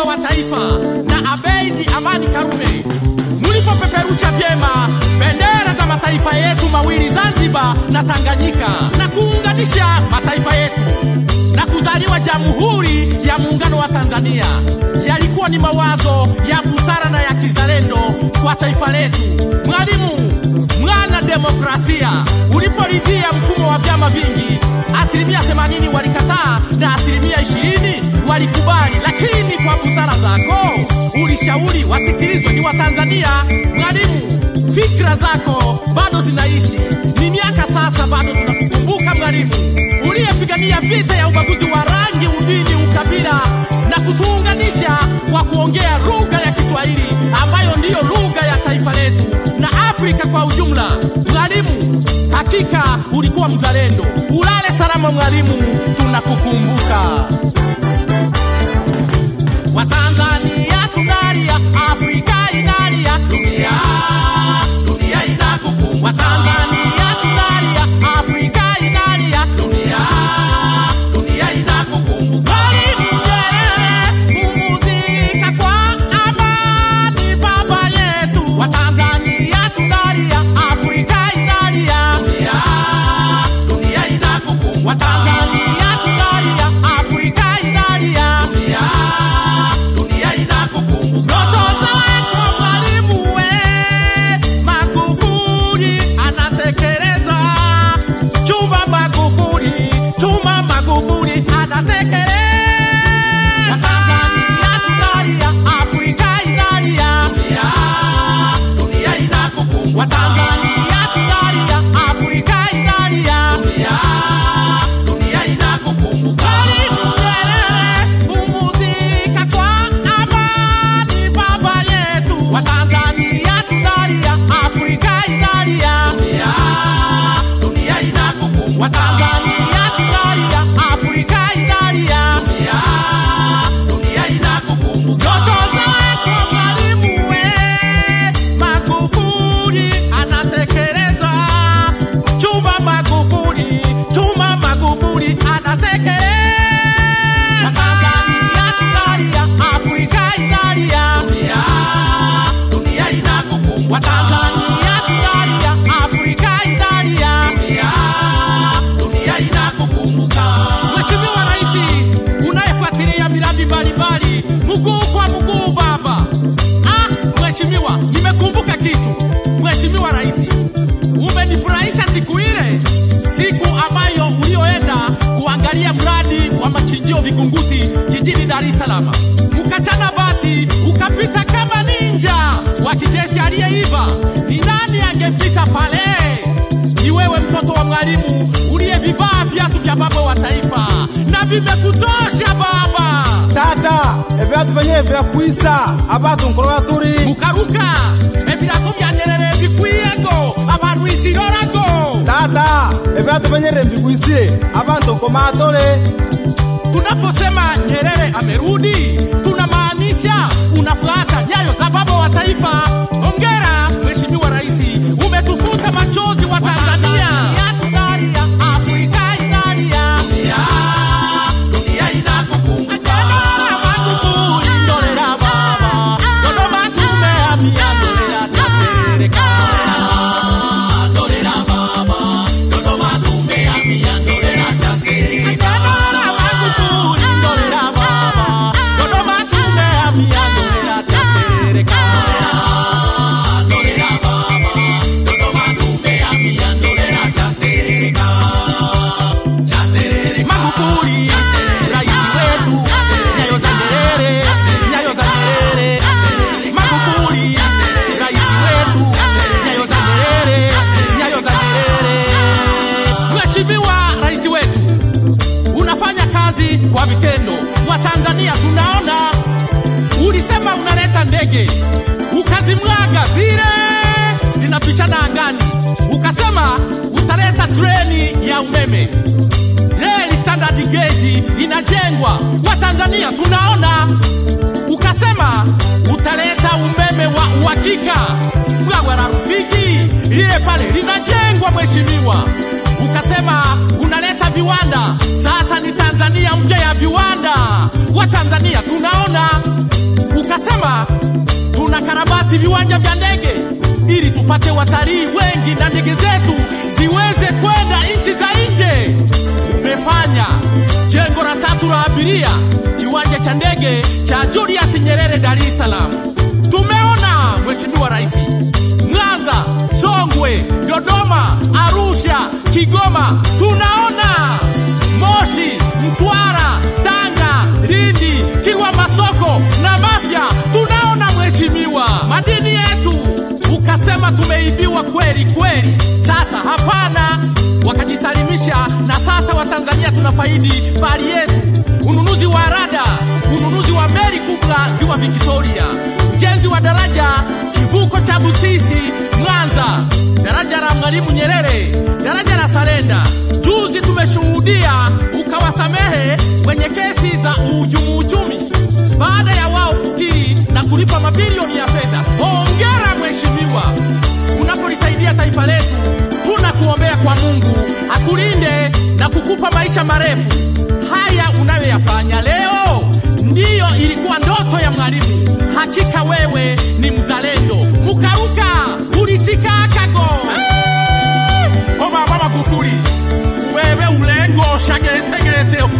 wa taifa na Abeidi Amani Karume, mlipopeperusha vyema bendera za mataifa yetu mawili Zanzibar na Tanganyika na kuunganisha mataifa yetu na kuzaliwa Jamhuri ya Muungano wa Tanzania, yalikuwa ni mawazo ya busara na ya kizalendo kwa taifa letu. Mwalimu mwana demokrasia, uliporidhia mfumo wa vyama vingi, asilimia 80 walikataa na asilimia 20 walikubali, lakini kwa busara zako ulishauri wasikilizwe ni Watanzania. Mwalimu, fikra zako bado zinaishi, ni miaka sasa, bado tunakukumbuka mwalimu, uliyepigania vita ya ubaguzi wa rangi, udini, ukabila na kutuunganisha kwa kuongea lugha ya Kiswahili ambayo ndiyo lugha ya taifa letu na Afrika kwa ujumla. Mwalimu, hakika ulikuwa mzalendo. Ulale salama mwalimu, tunakukumbuka. Watanzania tunalia, Afrika inalia, dunia dunia inakukumbuka. Watanzania tunalia, Afrika inalia, dunia dunia inakukumbuka. Mwalimu Nyerere, pumzika kwa amani, baba yetu. Watanzania tunalia, Afrika inalia, dunia dunia inakukumbuka. Watanzania tunalia, Afrika inalia, dunia dunia inakukumbuka. Ndoto zako mwalimu we, Magufuli anatekeleza. Chuma Magufuli, chuma Magufuli anatekeleza. Watanzania tunalia, Afrika inalia, dunia dunia inakukumbuka. Watanzania tunalia, Afrika inalia, dunia dunia inakukumbuka. Mwalimu Nyerere, pumzika kwa amani, baba yetu. Watanzania tunalia, Afrika inalia, dunia dunia inakukumbuka. Watanzania tunalia, Afrika inalia, dunia dunia inakukumbuka. Ndoto zako mwalimu we, Magufuli anatekeleza. Chuma Magufuli, chuma Magufuli anatekeleza. Watanzania tunalia, Afrika inalia, dunia dunia inakukumbuka. Watanzania tunalia, Afrika inalia, dunia dunia inakukumbuka. Mheshimiwa Rais, unayefuatilia miradi mbalimbali, mguu kwa mguu baba. Ah, Mheshimiwa, nimekumbuka kitu. Mheshimiwa Rais, umenifurahisha siku ile, siku ambayo ulioenda kuangalia mradi wa machinjio Vingunguti jijini Dar es Salaam, ukachana bati ukapita kama ninja wa kijeshi aliyeiva. Ni nani angepita pale? Ni wewe mtoto wa mwalimu uliyevivaa viatu vya baba wa taifa na vimekutosha baba. tata evyatu venye vyakwisa abatu nkolola turi mukaruka ebirato bya Nyerere bikwiyego abantu ikirorago tata evyatu venye mbikwisile abantu nkomatole Tunaposema Nyerere amerudi, tunamaanisha unafuata nyayo za baba wa taifa. Hongera Mheshimiwa Rais, umetufuta machozi wa Tanzania. Tunalia, Afrika inalia, dunia inakukumbuka. Magufuli, ndolera baba, Dodoma tumehamia, ndolera tasereka. Ndolera baba, Dodoma tumehamia, ndolera tasereka. Magufuli, ndolera baba, Dodoma tumehamia, ndolera tasereka. Ndolera baba, Dodoma tumehamia, ndolera tasereka. Magufuli, rais wetu, nyayo za Nyerere, nyayo za Nyerere. Magufuli, rais wetu, nyayo za Nyerere, nyayo za Nyerere. Mheshimiwa rais wetu, unafanya kazi kwa vitendo. Watanzania tunaona, ulisema unaleta ndege ukazimwaga zile zinapishana angani, ukasema utaleta treni ya umeme reli standard gauge inajengwa. Watanzania tunaona, ukasema utaleta umeme wa uhakika. Bwawa la Rufiji lile pale linajengwa, mheshimiwa. Ukasema unaleta viwanda, sasa ni Tanzania mpya ya viwanda. Watanzania tunaona, ukasema tuna karabati viwanja vya ndege ili tupate watalii wengi na ndege zetu ziweze kwenda nchi za nje. Umefanya jengo la tatu la abiria, kiwanja cha ndege cha Julius Nyerere, Dar es Salaam. Tumeona Mheshimiwa Rais, Mwanza, Songwe, Dodoma, Arusha, Kigoma, tunaona Moshi, Mtwara, Tanga, Lindi, Kilwa Masoko na Mafia, tunaona mheshimiwa, madini yetu ukasema tumeibiwa kweli kweli. Sasa hapana, wakajisalimisha na sasa Watanzania tunafaidi mali yetu, ununuzi wa rada, ununuzi wa meli kubwa ziwa Victoria, ujenzi wa daraja kivuko cha Busisi Mwanza, daraja la Mwalimu Nyerere, daraja la Salenda. Juzi tumeshuhudia ukawasamehe wenye kesi za uhujumu uchumi baada ya wao kukiri na kulipa mabilioni ya fedha. Hongera mheshimiwa, unapolisaidia taifa letu. Tunakuombea kwa Mungu akulinde na kukupa maisha marefu. Haya unayoyafanya leo ndiyo ilikuwa ndoto ya Mwalimu. Hakika wewe ni mzalendo. Mukaruka ulichikakago o baba Magufuli, wewe ulengo shageretegerete